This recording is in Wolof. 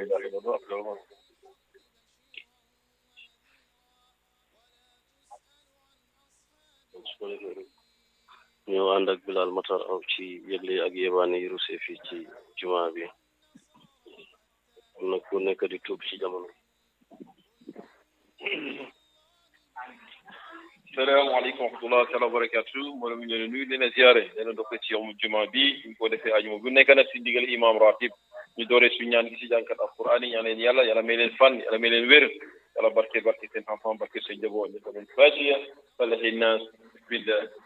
ilaha illallah après loolu su ko defee rek ñu ànd ak Bilal Matar aw ci yëgle ak yebaane yi rusee fii ci jumaa bi am na ku nekk di tuub ci jamono salaamaaleykum wa rahmatulah taala wa barakatu mbooloo mi leen nuyu leen a ziare leen a dokk ci yowmu juma bi ñu ko defee ajuma bu nekk nag si ndigal imam ratib ñu dooree suñu ñaan gi si jànkat alquran yi ñaan leen yàlla yàlla may leen fan yàlla may leen wér yàlla barke barke seen enfant barke seen njaboot ñu ko leen fatiha falahi nas bismillah